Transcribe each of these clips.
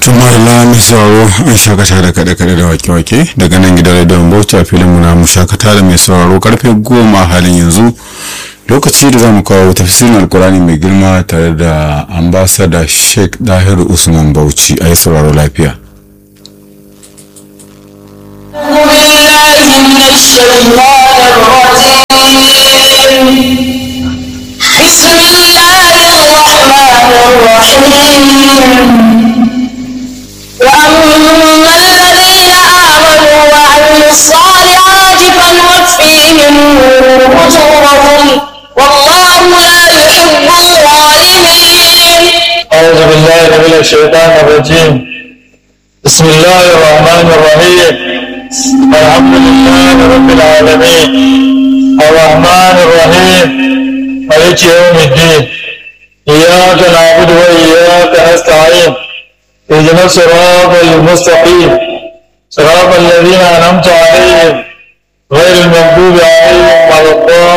Tumarila mai sauraro an shakata da kaɗe-kaɗe da wake-wake daga nan gidan rediyon Bauchi a filin muna mu shakata da mai sauraro karfe goma halin yanzu lokaci da za mu kawo tafsirin alkurani mai girma tare da ambasada Sheikh Dahiru Usman Bauchi a yi sauraro lafiya. بسم الله الرحمن الرحيم وأما الذين آمنوا وعملوا الصالحات فنوفيهم أجورهم والله لا يحب الظالمين أعوذ بالله من الشيطان الرجيم بسم الله الرحمن الرحيم الحمد لله رب العالمين الرحمن الرحيم مالك يوم الدين إياك نعبد وإياك نستعين اهدنا الصراط المستقيم صراط الذين أنعمت عليهم غير المغضوب عليهم ولا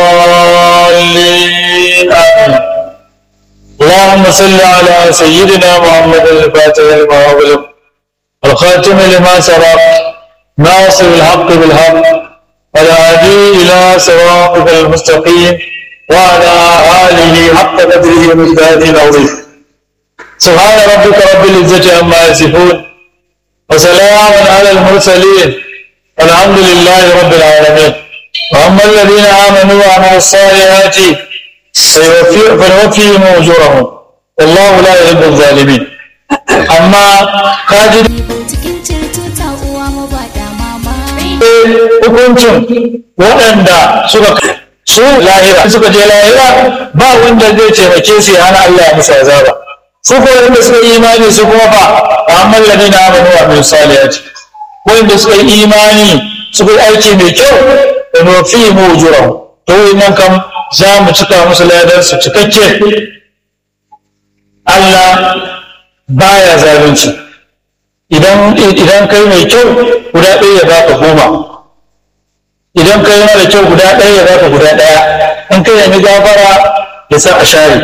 الضالين آمين اللهم صل على سيدنا محمد الفاتح لما أغلق الخاتم لما سبق ناصر الحق بالحق والهادي إلى صراطك المستقيم وعلى آله حق قدره ومجداده العظيم سبحان ربك رب العزة عما يصفون وسلام على المرسلين والحمد لله رب العالمين وأما الذين آمنوا وعملوا الصالحات فيوفي- فنوفيهم أجورهم والله لا يحب الظالمين أما كاجد cikin ceto ta uwa mu ba da mama hukuncin waɗanda suka su lahira suka je lahira ba wanda zai taimake su ya hana Allah ya musu azaba su ko wanda suka yi imani su kuma fa amma ladina amanu wa min salihati wanda suka yi imani suka yi aiki mai kyau da nufi mu ujurahum to nan kam za mu cika musu ladar su cikakke Allah baya zalunci idan idan kai mai kyau guda ɗaya ya baka goma idan kai mara kyau guda ɗaya ya baka guda ɗaya in kai nemi gafara ya sa a share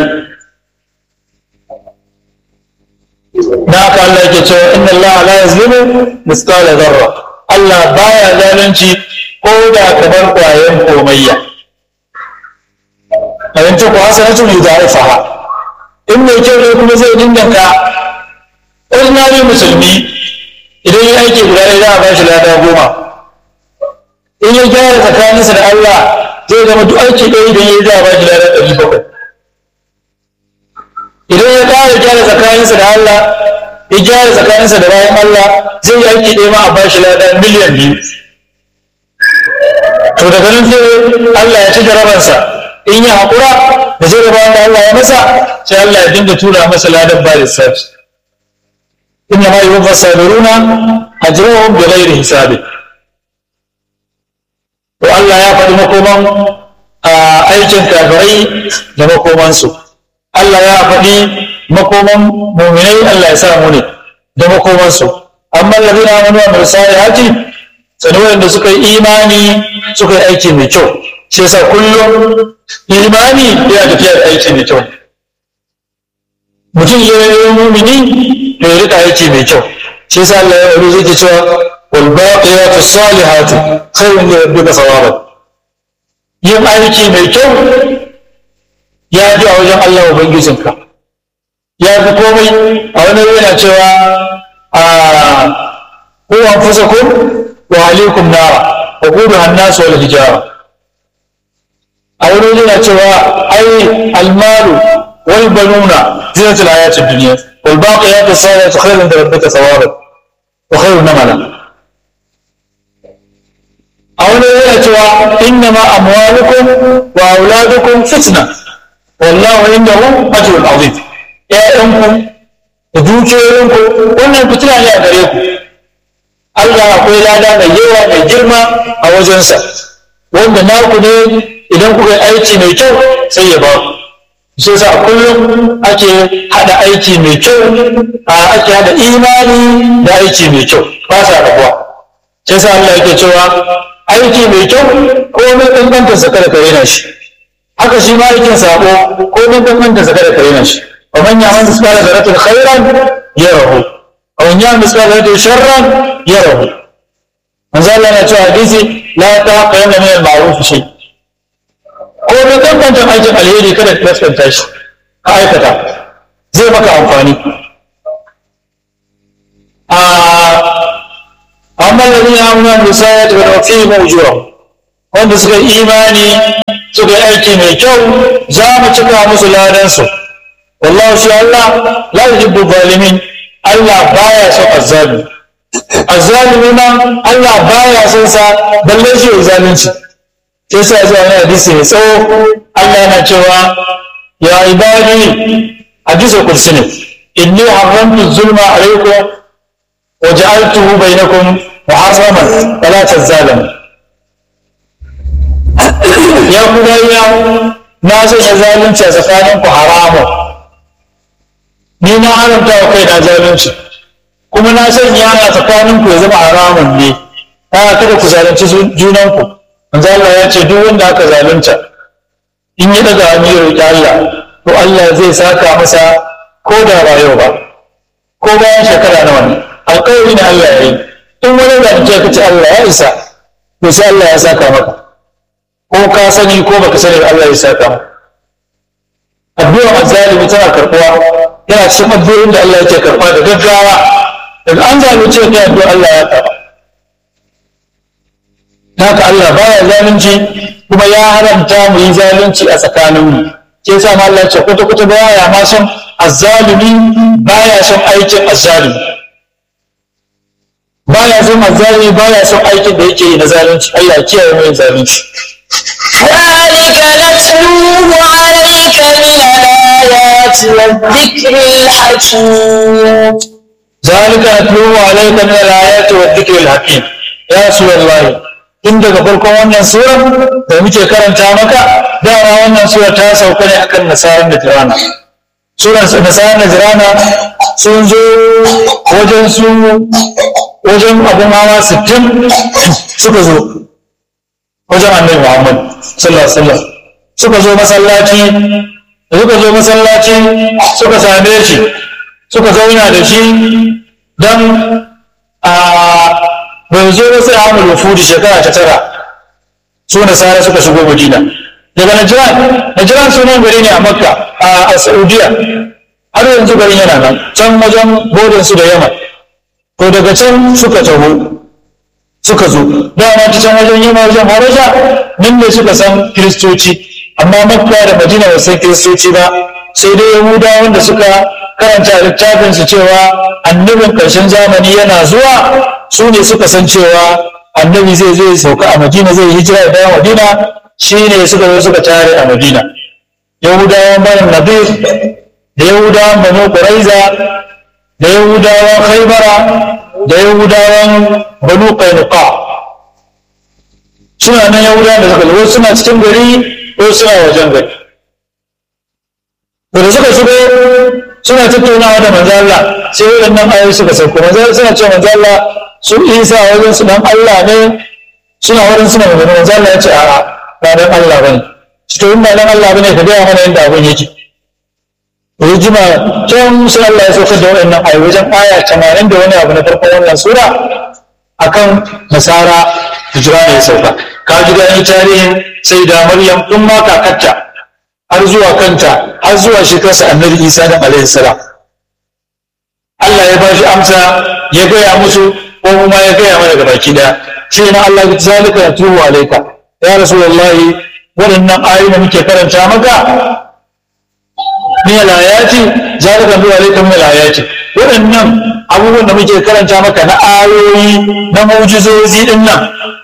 da haka Allah yake cewa inna Allah la yazlimu mithqala dharra Allah baya zalunci ko da kamar kwayan komayya abin ta ku hasanatu ne da haifaha in mai kyau ne kuma zai dindanka ordinary musulmi idan ya aiki guda ɗaya za a ba shi lada goma in ya gyara tsakaninsa da Allah zai zama duk aiki ɗaya idan ya yi za a ba shi lada ɗari bakwai idan ya ƙara gyara tsakaninsa da Allah ya gyara tsakaninsa da bayan Allah zai yi aiki ɗaya ma a ba shi lada miliyan biyu to daga nan sai Allah ya ci jarabarsa in ya haƙura da jarabawan da Allah ya masa sai Allah ya dinga tura masa ladan ba lissafi إنما يوفى الصابرون أجرهم بغير حساب والله يا faɗi makoman aikin kafirai da makomansu Allah ya faɗi makoman muminai Allah ya sa mu ne da makomansu amma ladina amanu wa amilus salihati sanin wanda suka yi imani suka yi aiki mai kyau shi yasa kullum imani yana tafiya da aiki mai kyau mutum ya yi mumini to ya rika aiki mai kyau shi yasa Allah ya wuri zai cewa wal baqiyatu salihatu khayrun li rabbika thawaban yin aiki mai kyau ya fi a wajen Allah ubangijinka ya fi komai a wani yana cewa a ku anfusakum wa alaikum nara wa quduha an-nas wal hijara a wani yana cewa ai almalu wal banuna zinatul hayatid dunya والباقيات الصالحات خير عند ربك ثوابا وخير نملا أو نياتها إنما أموالكم وأولادكم فتنة والله عنده أجر عظيم يا أمكم dukiyoyinku wannan fitina ne a gare ku Allah akwai lada mai yawa mai girma a wajensa wanda naku ne idan kuka yi aiki mai kyau sai ya ba ku shi yasa kullum ake hada aiki mai kyau a ake hada imani da aiki mai kyau ba sa rabuwa shi yasa Allah yake cewa aiki mai kyau ko mai kankanta sa kada ka rena shi haka shi ma aikin sabo ko mai kankanta sa kada ka rena shi wa man ya'mal mithqala dharratin khairan yarahu wa man man ya misqala da sharran yarahu manzo Allah na cewa hadisi la taqayna min al-ma'ruf shay ko da kankantan aikin alheri kada ka kaskanta shi ka aikata zai maka amfani a amma ladina amanu bi sayati wa tawfiqu ujurahum wanda suka yi imani suka yi aiki mai kyau za mu cika musu ladansu wallahu shi Allah la yuhibbu zalimin Allah baya son azzalimi azzalimi ma Allah baya son sa balle shi ya zalunci sai sa zuwa wani hadisi mai tsawo Allah yana cewa ya ibadi hadisi kursi ne inni haramtu zulma alaikum wa ja'altuhu bainakum muharraman fala tazalamu ya ku ya na sanya zalunci a tsakaninku haramun ni na haramta wa kai na zalunci kuma na sanya a tsakaninku ya zama haramun ne ta kada ku zalunci junanku manzo Allah ya ce duk wanda aka zalunta in ya daga hannu ya roƙi Allah to Allah zai saka masa ko da ba yau ba ko bayan shekara nawa ne alƙawari ne Allah ya yi in wani zalunci ka ce Allah ya isa to sai Allah ya saka maka ko ka sani ko baka sani Allah ya saka maka addu'a azzalimi tana karɓuwa yana cikin addu'o'in da Allah yake karɓa da gaggawa daga an zalunce ka addu'a Allah ya karɓa haka Allah baya zalunci kuma ya haramta mu yi zalunci a tsakaninmu ke sa ma Allah ce kwata kwata baya ma son azzalumi baya son aikin azzalumi baya son azzalumi baya son aikin da yake yi na zalunci Allah ya kiyaye mu yin zalunci ذلك نتلوه عليك من الآيات والذكر الحكيم ذلك نتلوه عليك من الآيات والذكر الحكيم يا رسول الله tun daga farkon wannan sura da muke karanta maka dama wannan sura ta sauka ne akan nasarar da jirana suran nasarar da jirana sun zo wajen su wajen abin hawa sittin suka zo wajen annabi muhammad sallallahu alaihi wasallam suka zo masallaci da suka zo masallaci suka same shi suka zauna da shi don a bai zo ba sai Ahmad Wufudi shekara ta tara su nasara suka shigo Madina daga Najran Najran sunan gari ne a Makka a Saudiya har yanzu garin yana nan can wajen bodin su da Yaman to daga can suka taho suka zo dama ta can wajen Yaman wajen Habasha nan ne suka san Kiristoci amma Makka da Madina ba san Kiristoci ba sai dai Yahudawa wanda suka karanta littafin su cewa annabin ƙarshen zamani yana zuwa su ne suka san cewa annabi zai zo ya sauka a madina zai hijira da dawo madina shi ne suka zo suka tare a madina yahudawan banu nadir da yahudawan banu quraiza da yahudawan khaybara da yahudawan banu qainuqa suna nan yahudawan da suka zo suna cikin gari ko suna wajen gari da suka shigo suna tattaunawa da manzo Allah sai waɗannan ayoyi suka sauko manzo suna cewa manzo Allah su Isa wajen su dan Allah ne suna wurin suna magana manzo Allah ya ce a'a ba dan Allah bane to in ba dan Allah bane ka gaya mana yadda abin yake rijima can sai Allah ya saukar da waɗannan ayoyi wajen aya 80 da wani abu na farkon wannan sura akan nasara hijira ne ya sauka ka ji gani tarihin sai da Maryam din ma kakarta har zuwa kanta har zuwa shekarsa annabi isa da alaihi salam Allah ya bashi amsa ya gaya musu ko kuma ya gaya mana ga baki daya shi na Allah ya zalika ya tuhu alaika ya rasulullahi waɗannan ayoyi da muke karanta maka min alayati zalika tuhu alaika min alayati waɗannan abubuwan da muke karanta maka na ayoyi na mu'jizozi din nan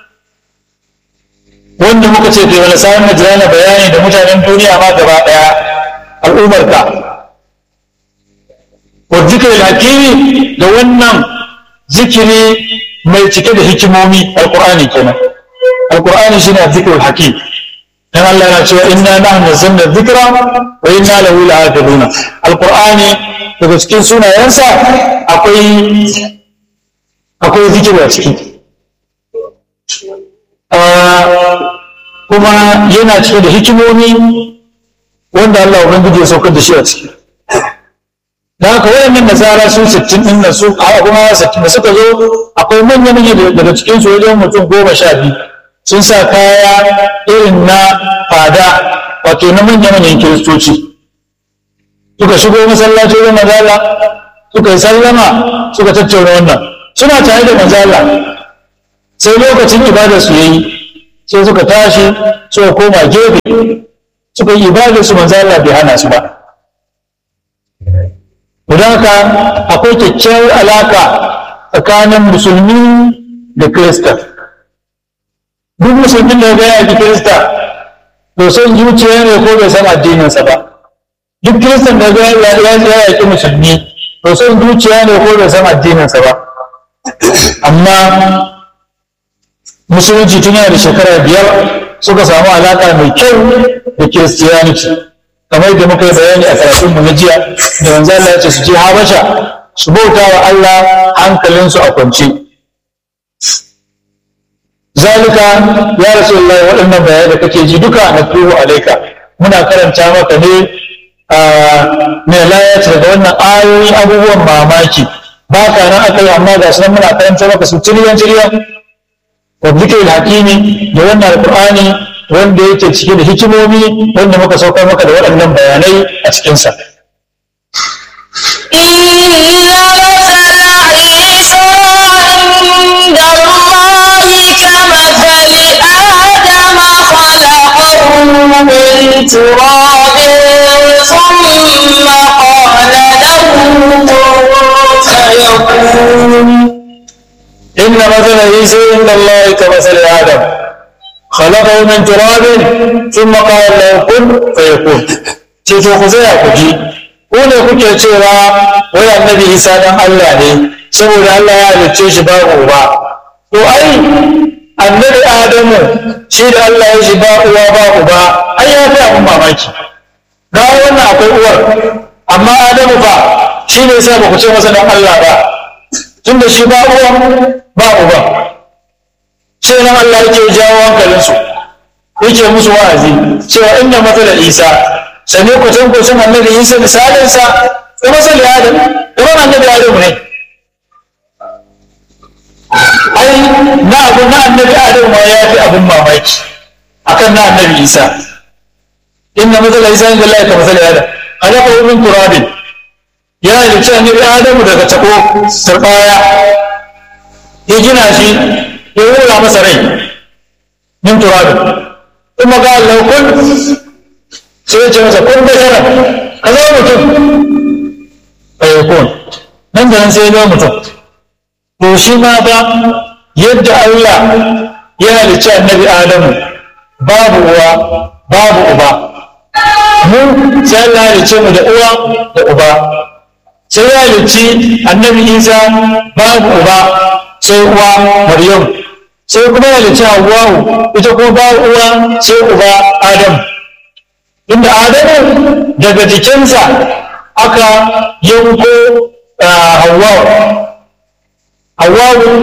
wanda muka ce kai wani samun majirana bayani da mutanen duniya ma gaba ɗaya al'ummarka wa zikirin hakimi da wannan zikiri mai cike da hikimomi alƙur'ani kenan alƙur'ani shine zikirin hakim dan Allah yana cewa inna nahnu nazzalna dhikra wa inna lahu lahafizun alƙur'ani daga cikin sunayensa akwai akwai zikiri a ciki kuma yana cike da hikimomi wanda Allah Ubangiji ya saukar da shi a ciki da haka wayannan nasara su sittin din nan su a kuma sittin da suka zo akwai manya manya daga cikin su wajen mutum goma sha biyu sun sa kaya irin na fada wato na manya manyan kiristoci suka shigo masallaci da mazala suka yi sallama suka tattauna wannan suna tare da mazala sai lokacin ibadar su yayi sai suka tashi suka koma gefe suka yi ibadar su mazala bai hana su ba don haka akwai kyakkyawar alaka tsakanin musulmi da kirista duk musulmin da ya yaki kirista to son zuciya ne ko bai san addininsa ba duk kiristan da ya yaki musulmi to son zuciya ne ko bai san addininsa ba amma musulunci tun yana da shekara biyar suka samu alaka mai kyau da kiristiyaniti kamar da muka yi bayani a karatunmu na jiya da manzo Allah ya ce su je Habasha su bauta wa Allah hankalinsu a kwance zalika ya rasulullahi waɗannan bayanai da kake ji duka na tuhu alaika muna karanta maka ne a mai layata daga wannan ayoyi abubuwan mamaki ba ka nan aka yi amma ga sunan muna karanta maka su tiriyan tiriyan wa zikir hakimi da wannan alqur'ani wanda yake cike da hikimomi wanda muka saukar maka da waɗannan bayanai a cikinsa. من تراب ثم قال له كن فيكون إن مثل عيسى عند الله كمثل آدم خلقه من تراب ثم قال له كن فيكون ce to ku tsaya ku ji ko ne kuke cewa wai annabi Isa dan Allah ne saboda Allah ya halicce shi babu uba to ai annabi Adamu shi da Allah ya shi ba uwa ba uba ai ya fi abin mamaki ga wannan akwai uwar amma Adamu fa shi ne sai ba ku ce masa dan Allah ba tunda shi ba uwa ba uba sai nan Allah yake jawo hankalinsu yake musu wa'azi cewa inna matsalar Isa sane ku san ku san annabi Isa misalinsa da masali Adam kamar annabi Adam ne ai na abu na annabi Adam ma ya fi abin mamaki akan na annabi Isa inna matsalar Isa inda Allah ka masali Adam halaka min turabin ya halicci annabi Adamu daga tako turbaya ya gina shi ya wura masa rai min turabin kuma ga Allah kun sai ya ce masa kun bashara ka zama mutum fayyakun nan da nan sai ya zama mutum to shi ma ba yadda Allah ya halicci annabi Adamu babu uwa babu uba mu sai Allah ya halicce mu da uwa da uba sai ya halicci annabi Isa babu uba sai uwa Maryam sai kuma ya halicci Hawwa'u ita kuma babu uwa sai uba Adamu inda adamu daga jikinsa aka yanko hawawu hawawu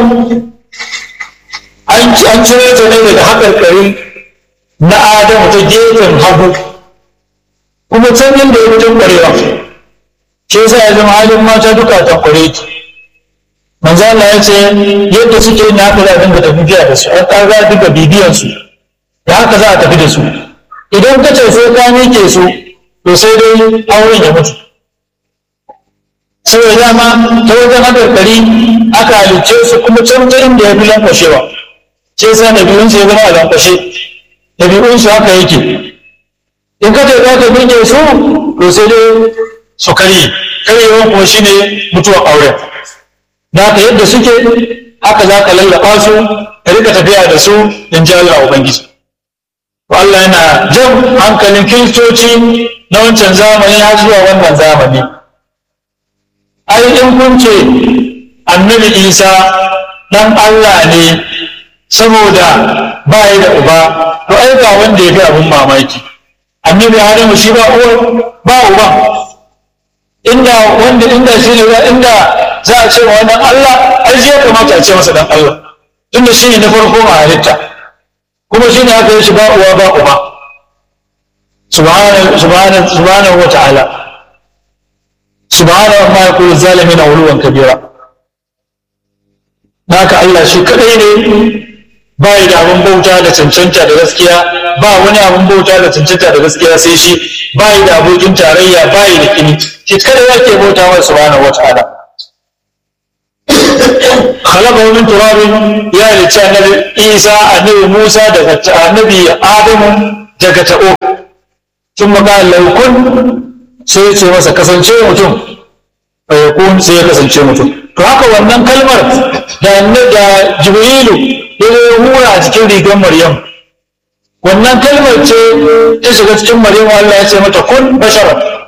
an cire ta ne daga haƙarƙari na adamu ta gefen hagu kuma can inda ya mutum ƙwarewa shi yasa ya zama halin mata duka ta ƙware ki manzo Allah ya ce yadda suke yin haka za a dinga tafiya da su an ƙaga duka bibiyansu da haka za a tafi da su idan ka ce sai ka miƙe su to sai dai auren ya mutu saboda dama ta wajen haɗarɗari aka halicce su kuma can ta inda ya fi lankwashewa ce sa ɗabi'unsu ya zama a lankwashe ɗabi'unsu haka yake in ka ce za ka miƙe su to sai dai su karye karyewan kuma shi ne mutuwar auren da haka yadda suke haka za ka lallaɓa su ka rika tafiya da su in ji Allah Ubangiji. Allah yana jan hankalin kiristoci na wancan zamani har zuwa wannan zamani. Ai in kun ce annabi Isa ɗan Allah ne saboda ba ya da uba, to ai ga wanda ya fi abin mamaki. Annabi Adamu shi ba uwa ba uba. Inda wanda inda shi ne inda za a ce wa wannan Allah, ai shi ya kamata a ce masa ɗan Allah. Tunda shi ne na farko a halitta. kuma shi ne aka yi shi ba uwa ba uba subhanahu wa ta'ala subhanahu ma yakulu zalimin uluwan kabira naka Allah shi kadai ne bai da abin bauta da cancanta da gaskiya ba wani abin bauta da cancanta da gaskiya sai shi bai da abokin tarayya bai da kini shi kadai yake bauta wa subhanahu wataala خلقه من تراب يا النبي عيسى النبي موسى دغت النبي آدم دغت أو ثم قال لو كن sai ya ce masa kasance mutum fa yakun sai ya kasance mutum to haka wannan kalmar da da jibrilu ya zo ya hura a cikin rigar maryam wannan kalmar ce ta shiga cikin maryam Allah ya ce mata kun bashara